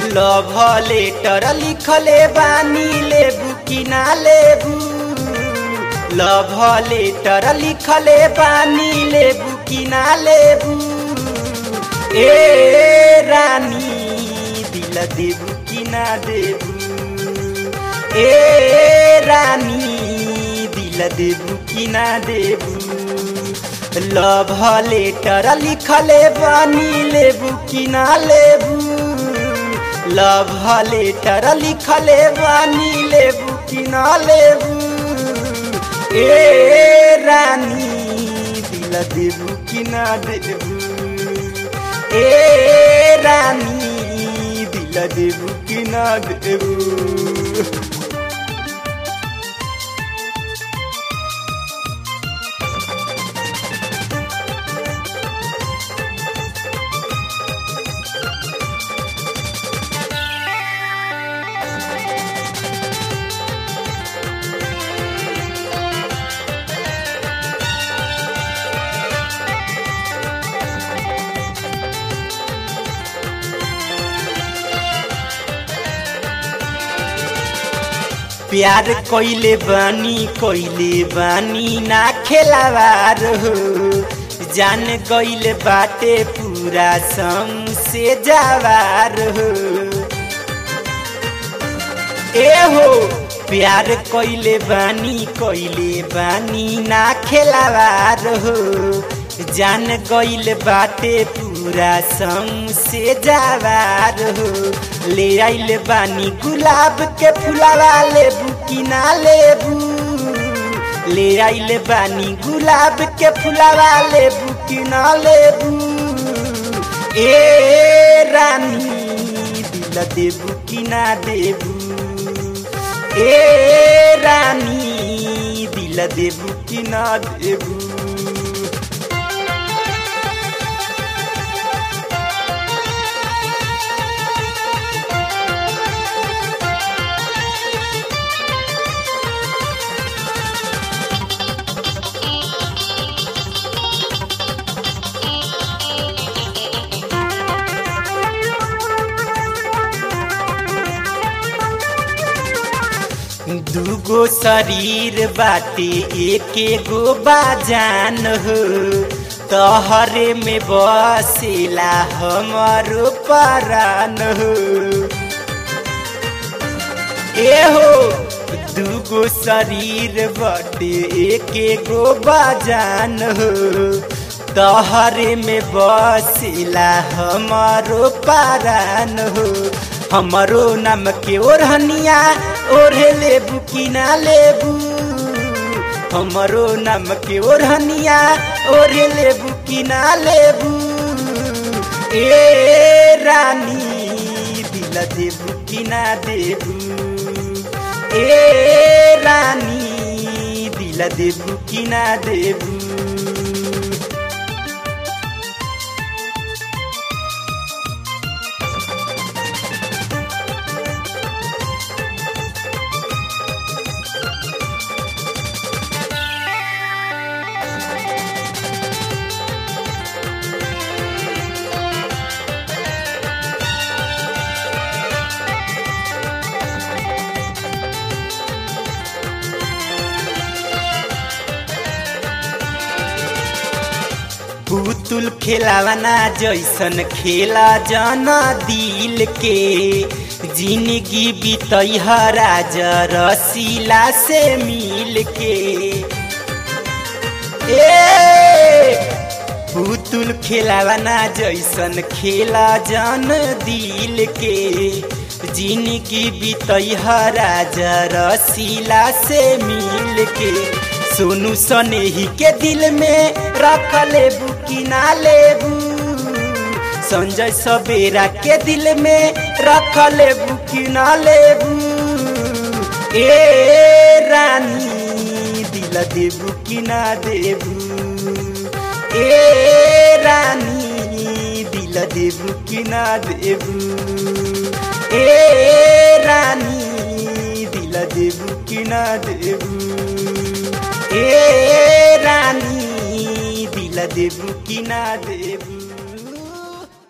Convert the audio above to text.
love letter लिखले बानी लेबू कि ना लेबू लव लेटर लिखले बानी लेबू कि ना लेबू ए रानी दिल देबू कि ना देबू ए रानी दिल देबू कि ना देबू लव लेटर लिखले बानी लेबू कि ना लेबू लव लेटर लिखले बानी लेबू कि ना लेबू ए रानी दिल देबू कि ना देबू ए रानी दिल देबू कि ना देबू प्यार कइले बानी कइले बानी ना खेलावार हो जान गइले बाटे पूरा संग से जावार हो ए हो प्यार कइले बानी कइले बानी ना खेलावार हो जान गइल बाटे पूरा संग से जावार हो ले आइल बानी गुलाब के फुलावा लेबू कि ना लेबू ले आइल बानी गुलाब के फुलावा लेबू कि ना लेबू ए रानी दिल देबू कि ना देबू ए रानी दिल देबू कि ना देबू दूगो शरीर बाटे एके गो बाजान हो तहरे में बसेला हमारो परान हो ए हो दूगो शरीर बाटे एके गो बाजान हो तहरे में बसेला हमारो परान हो हमारो नाम के ओढ़निया ओढ़े लेबू कि ना लेबू हमारो नाम के ओढ़निया ओढ़े लेबू कि ना लेबू ए रानी दिल देबू कि ना देबू ए रानी दिल देबू कि ना देबू पुतुल खेलावना जैसन खेला जाना दिल के जिंदगी बीतई राज रसीला से मिल के ए पुतुल खेलावना जैसन खेला जान दिल के जिंदगी बीतई राज रसीला से मिल के सोनू सनेही के दिल में रख लेबू कि ना लेबू संजय सवेरा के दिल में रख लेबू कि ना लेबू ए रानी दिल देबू कि ना देबू ए रानी दिल देबू कि ना देबू ए रानी दिल देबू कि ना देबू ए रानी दिल देबू कि ना देबू